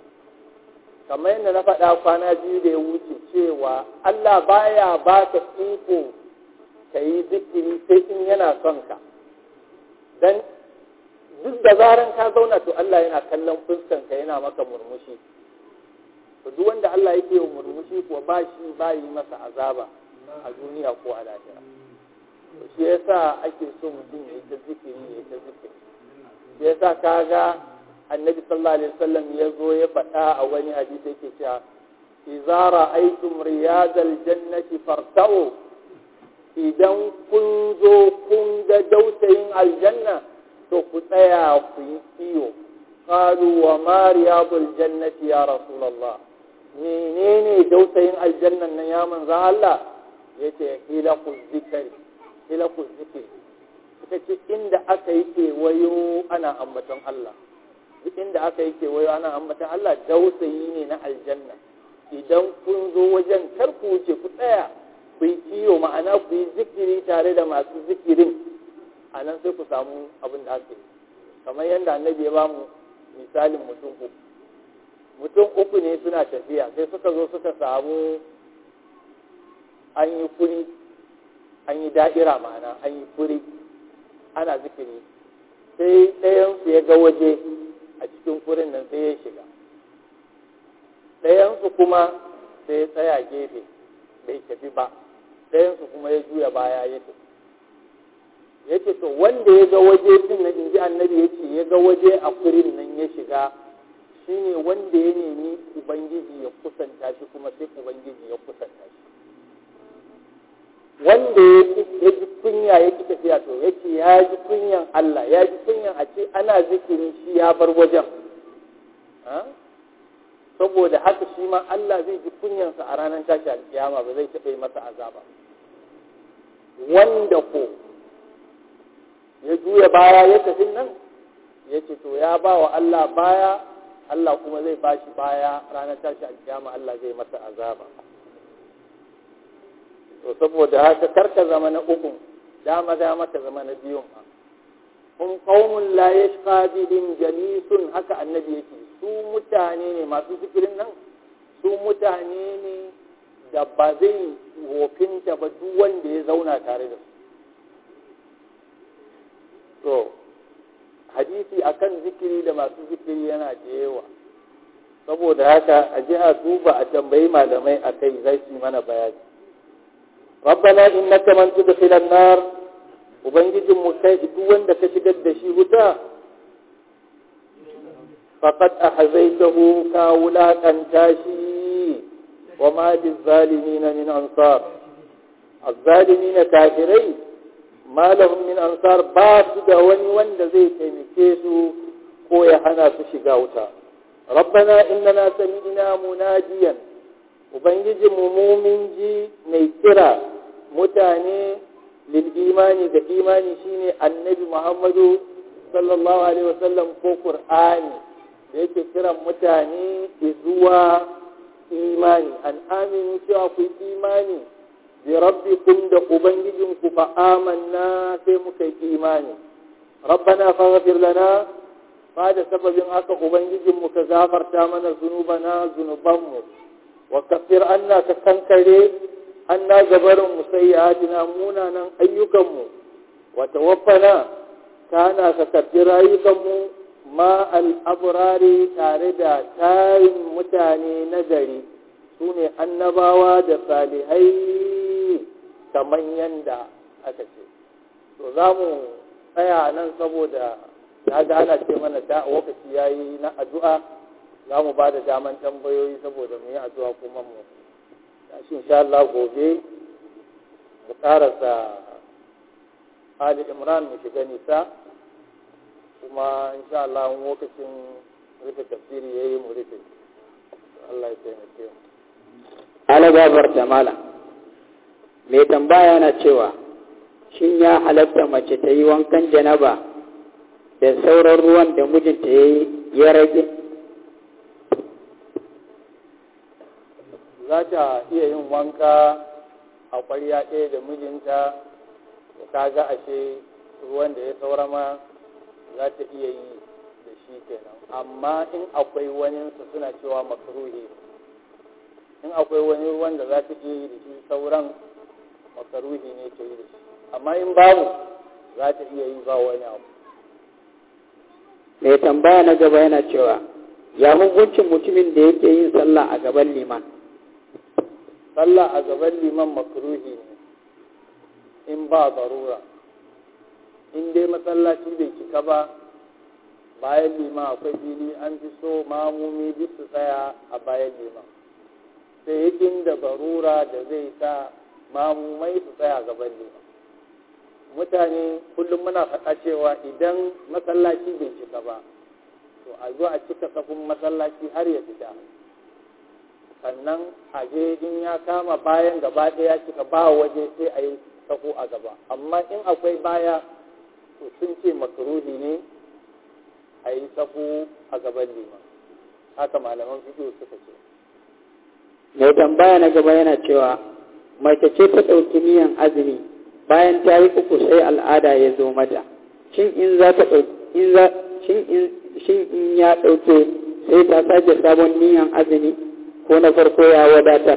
kamar yadda na faɗa kwana biyu da ya wuce cewa Allah baya ba ka iko ka yi zikiri sai in yana son ka dan duk da zaran ka zauna to Allah yana kallon fuskan ka yana maka murmushi to duk wanda Allah yake yi murmushi kuwa ba shi ba yi masa azaba a duniya ko a lahira to shi yasa ake so mutum ya yi ta zikiri ya yi ta zikiri shi yasa kaga annabi sallallahu alaihi wasallam ya zo ya faɗa a wani hadisi yake cewa idza ra'aytum riyadal jannati farta'u idan kun zo kun ga dautayin aljanna to ku tsaya ku yi kiyo qalu wa ma riyadul jannati ya rasulullah menene dautayin aljannan nan ya manzo Allah yace hilaqu zikri hilaqu zikri suka ce inda aka yi kewayo ana ambaton Allah duk inda aka yi kewayo ana ambatan Allah dausayi ne na aljanna idan kun zo wajen kar ku wuce ku tsaya ku yi kiyo ma'ana ku yi zikiri tare da masu zikirin a nan sai ku samu abin da aka yi kamar yadda annabi ya bamu misalin mutum uku mutum uku ne suna tafiya sai suka zo suka samu an yi kuri an yi da'ira ma'ana an yi kuri ana zikiri sai ɗayansu ya ga waje a cikin kurin nan sai ya shiga ɗayansu kuma sai ya tsaya gefe bai tafi ba ɗayansu kuma ya juya baya ya tafi ya ce to wanda ya ga waje din nan inji annabi ya ce ya ga waje a kurin nan ya shiga shine wanda ya nemi ubangiji ya kusanta shi kuma sai ubangiji ya kusanta shi wanda ya ji kunya ya ki tafiya to ya ce ya ji kunyan Allah ya ji kunyan a ce ana zikirin shi ya bar wajen saboda haka shi ma Allah zai ji kunyansa a ranar tashi alkiyama ba zai taɓa yi masa azaba wanda ko ya juya baya ya tafi nan ya ce to ya ba wa Allah baya Allah kuma zai ba shi baya ranar tashi alkiyama Allah zai masa azaba to saboda haka karka zama na uku dama dama ka zama na biyun ma kun qaumun la yashqa bihim jalisun haka annabi yake su mutane ne masu zikirin nan su mutane ne da ba zai wofinta ba duk wanda ya zauna tare da su to hadisi akan zikiri da masu zikiri yana da yawa saboda haka a ji a duba a tambayi malamai a kai zai su mana bayani rabbana innaka man tudkhilan nar ubangijin mu kai duk wanda ka shigar da shi wuta faqad ahzaytahu ka wulaqanta shi wa ma bizalimin min ansar الظالمين كافرين ما لهم من أنصار باس da wani wanda zai taimake su ko ya hana su shiga wuta rabbana innana sami'na munajiyan ubangiji mu mumin ji mai kira mutane lil imani da imani shine annabi muhammadu sallallahu alaihi wasallam ko qur'ani da yake kiran mutane zuwa imani an aminu cewa ku imani bi rabbikum da ubangijinku fa amanna sai muka yi imani rabbana faghfir lana fa da sababin haka ubangijinmu ka gafarta mana zunubana zunubanmu wa kafir anna ka kankare anna gabarin musayyatina munanan ayyukanmu wa tawaffana kana ka karbi rayukanmu ma al-abrari tare da tarin mutane na gari su ne annabawa da salihai kamar yanda aka ce to za mu tsaya nan saboda ya ga ana ce mana da lokaci ya yi na addu'a za mu ba da daman tambayoyi saboda mu yi addu'a kuma mu shi insha Allah gobe mu karasa Ali Imran mu shiga nisa kuma insha Allah lokacin rufe tafsiri ya yi mu rufe Allah ya taimake mu ala gabar da malam mai tambaya na cewa shin ya halatta mace ta yi wankan janaba da sauran ruwan da mijinta ya yi ya rage za ta iya yin wanka a ƙwarya ɗaya da mijinta ta ga ashe ruwan da ya saura ma za ta iya yi da shi kenan amma in akwai waninsa suna cewa makaruhi in akwai wani ruwan da za ta iya yi da shi sauran makaruhi ne ta yi da shi amma in babu za ta iya yi ba wani abu mai tambaya na gaba yana cewa ya hukuncin mutumin da yake yin sallah a gaban liman sallah a gaban liman makruhi ne in ba zarura in dai masallaci bai cika ba bayan liman akwai fili an fi so mamumi duk su tsaya a bayan liman sai inda barura da zai sa mamumai su tsaya gaban liman mutane kullum muna faɗa cewa idan masallaci bai cika ba to a zo a cika safin masallaci har ya fita sannan a je in ya kama bayan gaba ɗaya cika ba waje sai a yi safu a gaba amma in akwai baya to sun ce makaruhi ne a yi safu a gaban liman haka malaman fiƙo suka ce mai tambaya na gaba yana cewa mace ce ta ɗauki niyan azumi bayan ta yi uku sai al'ada ya zo mata shin in za ta in za shin in shin in ya ɗauke sai ta sake sabon niyan azumi ko na farko ya wadatar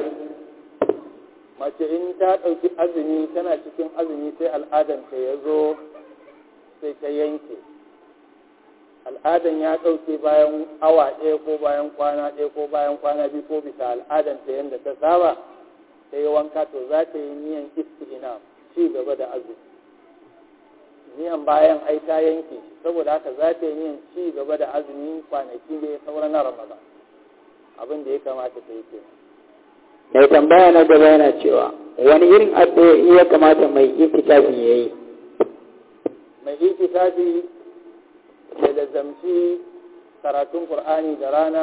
mace in ta ɗauki azumi tana cikin azumi sai al'adanta ya zo sai ta yanke al'adan ya ɗauke bayan awa ɗaya ko bayan kwana ɗaya ko bayan kwana biyu ko bisa al'adanta yadda ta saba ta yi wanka to za ta yi niyan isti'ina ci gaba da azumi niyan bayan ai ta yanke saboda haka za ta yi niyan ci gaba da azumi kwanaki da ya saura na ramadan abin da ya kamata ta yi kenan mai tambaya na gaba yana cewa wani irin addu'o'i ya kamata mai itikafi ya yi mai itikafi ya lazamci karatun qur'ani da rana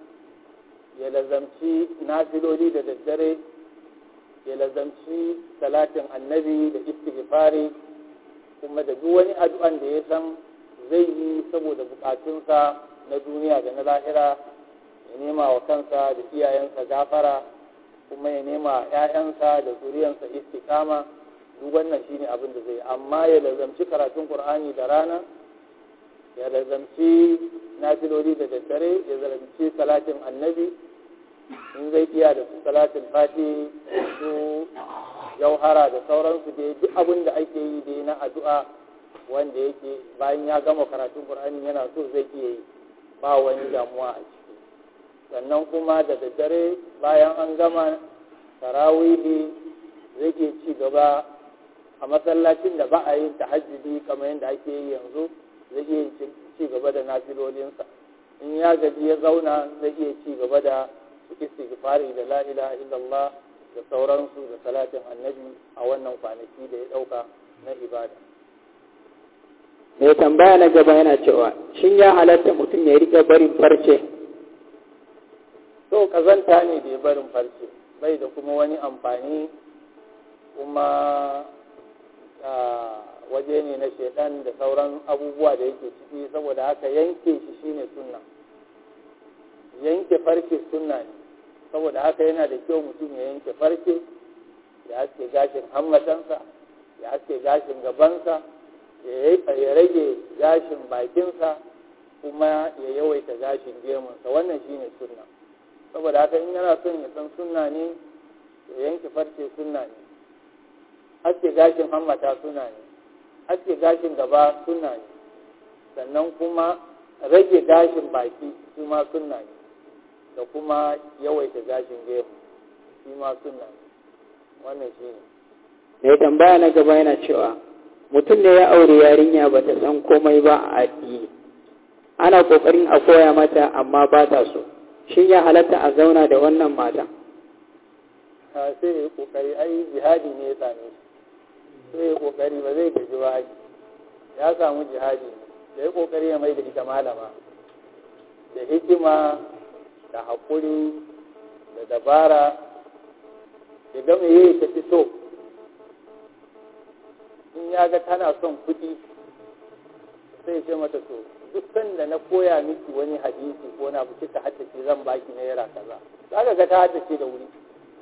ya lazamci nafiloli da daddare ya lazamci salatin annabi da istighfari kuma da duk wani addu'an da ya san zai yi saboda bukatunsa na duniya da na lahira ya nema wa kansa da iyayensa gafara kuma ya nema ‘ya'yansa da zuriyansa istiqama duk wannan shine abin da zai amma ya lazamci karatun qur'ani da rana ya lazamci nafiloli da daddare ya lazamci salatin annabi in zai iya da su salatin fati su jauhara da sauransu da duk abin da ake yi da na addu'a wanda yake bayan ya gama karatun qur'ani yana so zai iya yi ba wani damuwa a ciki sannan kuma da daddare bayan an gama tarawihi zai iya ci gaba a masallacin da ba a yin tahajjudi kamar yadda ake yi yanzu zai iya ci gaba da nafilolinsa in ya gaji ya zauna zai iya ci gaba da istighfari da la ilaha illallah da sauransu da salatin annabi a wannan kwanaki da ya dauka na ibada mai tambaya na gaba yana cewa shin ya halatta mutum ya riƙe barin farce to kazanta ne da ya barin farce bai da kuma wani amfani kuma waje ne na shaidan da sauran abubuwa da yake ciki saboda haka yanke shi shine sunna yanke farce sunna ne saboda haka yana da kyau mutum ya yanke farce ya aske gashin hammatansa ya aske gashin gabansa ya rage gashin bakinsa kuma ya yawaita gashin gemunsa wannan shine sunna saboda haka in yana son ya san sunna ne ya yanke farce sunna ne aske gashin hammata suna ne aske gashin gaba suna ne sannan kuma rage gashin baki su ma suna ne da kuma yawaita gashin gemu shi ma suna ne wannan shi ne mai tambaya na gaba yana cewa mutum ne ya aure yarinya ba ta san komai ba a addini ana kokarin a koya mata amma ba ta so shin ya halatta a zauna da wannan mata sai ya yi kokari ai jihadi ne ya same shi sai ya kokari ba zai gaji ba ya samu jihadi da ya kokari ya mai da ita malama da hikima da haƙuri da dabara ya gama yi ta fi so in ya ga tana son kuɗi sai ce mata to duk sanda na koya miki wani hadisi ko na bu kika haddace zan baki naira kaza za ka ga ta haddace da wuri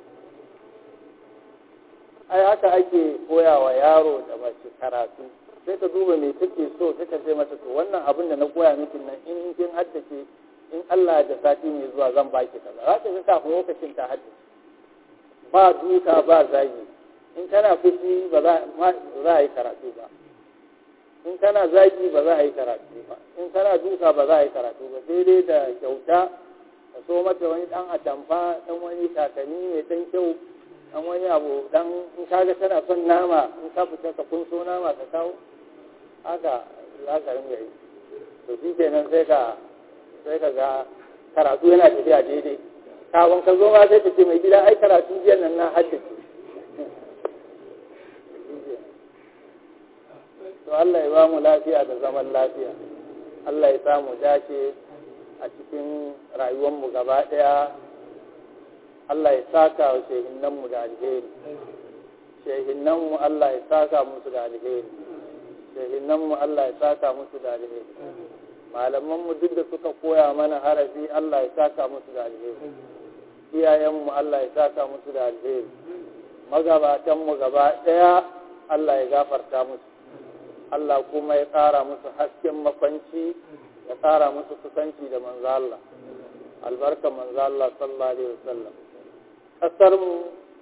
ai haka ake koya wa yaro da mace karatu sai ka duba me take so sai ka ce mata to wannan abin da na koya miki nan in kin haddace in Allah da sati mai zuwa zan baki kaza za ka ga kafin lokacin ta haddace ba duka ba zagi in kana fushi ba za a yi karatu ba in kana zagi ba za a yi karatu ba in kana duka ba za a yi karatu ba sai dai da kyauta ka so mata wani dan atamfa dan wani takalmi mai dan kyau an wani abu dan in kaga tana son nama in ka fita ka kunso nama ka kawo haka za ka ringa yi to shi kenan sai ka sai ka ga karatu yana tafiya daidai kafin ka zo ma sai ka ce mai gida ai karatu jiya nan na haddace to Allah ya ba mu lafiya da zaman lafiya Allah ya samu dace a cikin rayuwarmu gaba ɗaya Allah ya saka wa shehinanmu da alheri shehinanmu Allah ya saka musu da alheri shehinanmu Allah ya saka musu da alheri malamanmu duk da suka koya mana harafi Allah ya saka musu da alheri iyayenmu Allah ya saka musu da alheri magabatanmu gaba ɗaya Allah ya gafarta musu Allah kuma ya ƙara musu hasken makwanci ya ƙara musu kusanci da manzo Allah albarka manzo Allah sallallahu alaihi wasallam kasar mu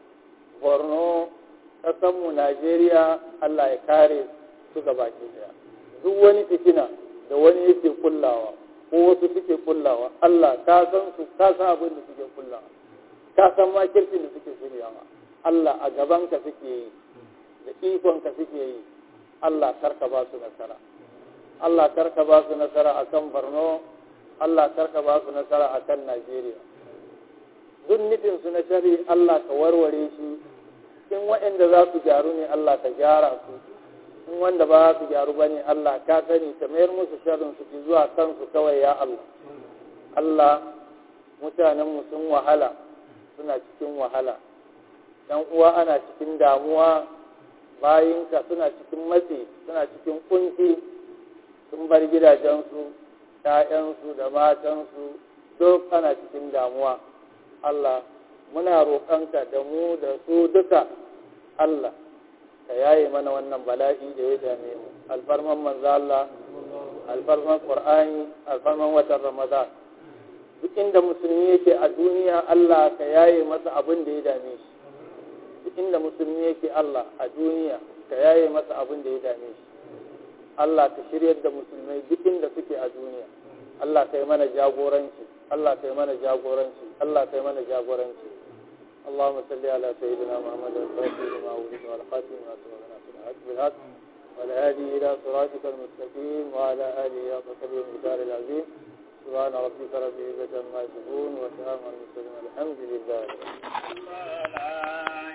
Borno kasar mu Najeriya Allah ya kare su gaba daya duk wani fitina da wani yake kullawa ko wasu suke kullawa Allah ka san su ka san abin da suke kullawa ka san ma kirkin da suke shiryawa Allah a gaban ka suke yi da ikon ka suke yi Allah karka ba su nasara Allah karka ba su nasara akan Borno Allah karka ba su nasara akan Najeriya duk nufin su na shari Allah ka warware shi in waɗanda za su gyaru ne Allah ka gyara su in wanda ba su gyaru ba ne Allah ka sani ka mayar musu sharrin su zuwa kansu kawai ya Allah Allah mutanenmu sun wahala suna cikin wahala dan uwa ana cikin damuwa bayinka suna cikin matsi suna cikin kunci sun bar gidajensu ‘ya'yansu da matansu duk ana cikin damuwa Allah muna roƙonka da mu da su duka Allah ka yaye mana wannan bala'i da ya dame mu alfarman manzo Allah alfarman Qur'ani alfarman watan Ramadan duk inda musulmi yake a duniya Allah ka yaye masa abin da ya dame shi duk inda musulmi yake Allah a duniya ka yaye masa abin da ya dame shi Allah ka shiryar da musulmai duk inda suke a duniya Allah kai mana jagoranci Allah kai mana jagoranci Allah kai mana jagoranci اللهم صل على سيدنا محمد الفاتح لما ولد والخاتم ما سبقنا في الحق بالحق والهادي إلى صراطك المستقيم وعلى آله وصحبه المختار العظيم سبحان ربك رب العزة عما يصفون وسلام على المرسلين الحمد لله